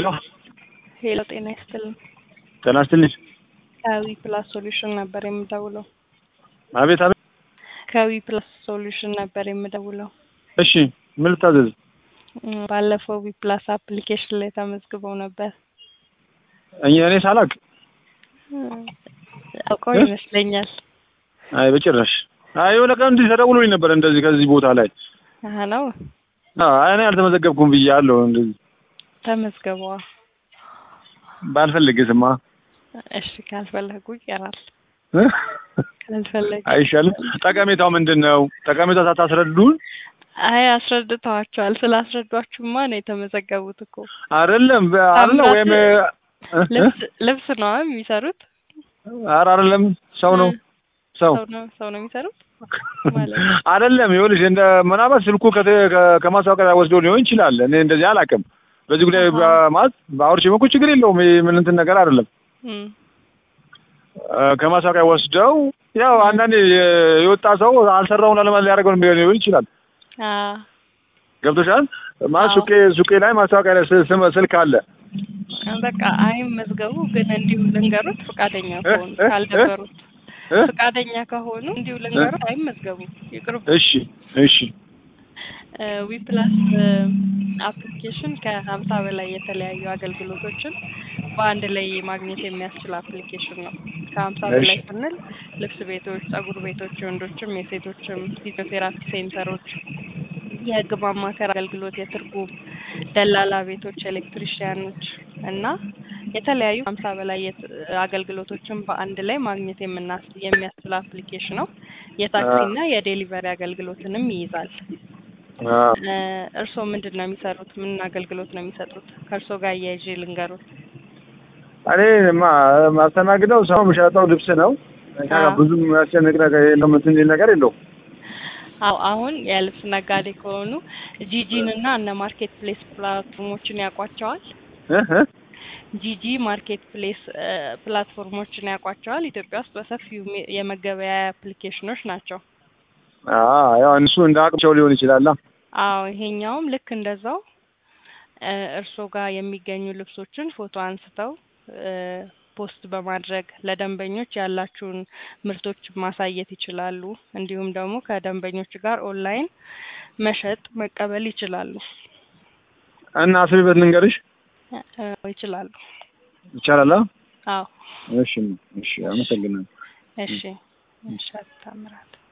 ሄሎ ሄሎ ጤና ይስጥልን። ጤና ይስጥልኝ። ከዊ ፕላስ ሶሉሽን ነበር የምደውለው። አቤት አቤት። ከዊ ፕላስ ሶሉሽን ነበር የምደውለው። እሺ ምን ልታዘዝ? እም፣ ባለፈው ዊ ፕላስ አፕሊኬሽን ላይ ተመዝግበው ነበር። እኔ እኔ ሳላቅ እም፣ አውቀው እ? ይመስለኛል። አይ በጭራሽ። አይ የሆነ ቀን እንዲህ ተደውሎኝ ነበር እንደዚህ ከዚህ ቦታ ላይ አህ ነው አይ እኔ አልተመዘገብኩም ብያለሁ። እንደዚህ ተመዝገበዋ። ባልፈልግስማ እሺ ካልፈለጉ ይቀራል። እ? ካልፈለጉ አይሻልም? ጠቀሜታው ምንድን ነው? ጠቀሜታው ሳታስረዱን አይ አስረድተዋቸዋል። ስላስረዷችሁማ ነው የተመዘገቡት እኮ። አይደለም አለ ወይም እ? ልብስ ልብስ ነው የሚሰሩት። ኧረ አይደለም ሰው ነው ሰው ሰው ነው ሰው ነው የሚሰሩት ማለት ነው። አይደለም። ይኸውልሽ እንደ ምናልባት ስልኩ ከተ- ከ- ከማስታወቂያ ወስዶ ሊሆን ይችላል። እኔ እንደዚህ አላውቅም። በዚህ ጉዳይ አሃ። በ- ማለት በአውርቼ እኮ ችግር የለውም። ይሄ ምን እንትን ነገር አይደለም። እም፣ እ፣ ከማስታወቂያ ወስደው ያው አንዳንዴ የ- የወጣ ሰው አልሰራውን ለማለት ሊያደርገው ሊሆን ይችላል። አ ገብቶሻል? ማለት አዎ። ሱቄ ሱቄ ላይ ማስታወቂያ ላይ ስ- ስም- ስልክ አለ። በቃ አይመዝገቡ፣ ግን እንዲሁ ልንገሩት ፈቃደኛ እ? ከሆኑ እ? ካልደበሩት እ? ፈቃደኛ ከሆኑ እንዲሁ ልንገሩት አይመዝገቡ፣ ይቅርቡ። እሺ እሺ ዊ ፕላስ አፕሊኬሽን ከሀምሳ በላይ የተለያዩ አገልግሎቶችን በአንድ ላይ ማግኘት የሚያስችል አፕሊኬሽን ነው። ከሀምሳ እሺ። በላይ ስንል ልብስ ቤቶች፣ ጸጉር ቤቶች፣ የወንዶችም የሴቶችም ፊዚዮቴራፒ ሴንተሮች፣ የህግ ማማከር አገልግሎት፣ የትርጉም ደላላ ቤቶች፣ ኤሌክትሪሽያኖች እና የተለያዩ ሀምሳ በላይ የት- አገልግሎቶችን በአንድ ላይ ማግኘት የምናስ የሚያስችል አፕሊኬሽን ነው። የታክሲና የዴሊቨሪ አገልግሎትንም ይይዛል። አ፣ እ፣ እርስዎ ምንድን ነው የሚሰሩት? ምን አገልግሎት ነው የሚሰጡት? ከእርስዎ ጋር እያይዤ ልንገሩት። እኔ ማ ማስተናግደው ሰው የምሸጠው ልብስ ነው። እኛ ጋር አዎ። ብዙም የሚያስጨንቅ ነገር የለውም። እንትን የሚል ነገር የለውም። አዎ አሁን የልብስ ነጋዴ ከሆኑ ጂጂን እና እነ ማርኬት ፕሌስ ፕላትፎርሞችን ያውቋቸዋል። እ? እ? ጂጂ ማርኬት ፕሌስ እ፣ ፕላትፎርሞችን ያውቋቸዋል። ኢትዮጵያ ውስጥ በሰፊው ሚ- የመገበያያ አፕሊኬሽኖች ናቸው። አ፣ ያው እነሱ እንደ አቅምቸው ሊሆን ይችላል። አዎ ይሄኛውም ልክ እንደዛው እ፣ እርስዎ ጋር የሚገኙ ልብሶችን ፎቶ አንስተው እ፣ ፖስት በማድረግ ለደንበኞች ያላችሁን ምርቶች ማሳየት ይችላሉ። እንዲሁም ደግሞ ከደንበኞች ጋር ኦንላይን መሸጥ መቀበል ይችላሉ እና አስቢበት ልንገርሽ እ፣ ይችላሉ። ይቻላል? አ? አዎ እሺ እሺ፣ አመሰግናለሁ። እሺ እሺ አቶ ታምራት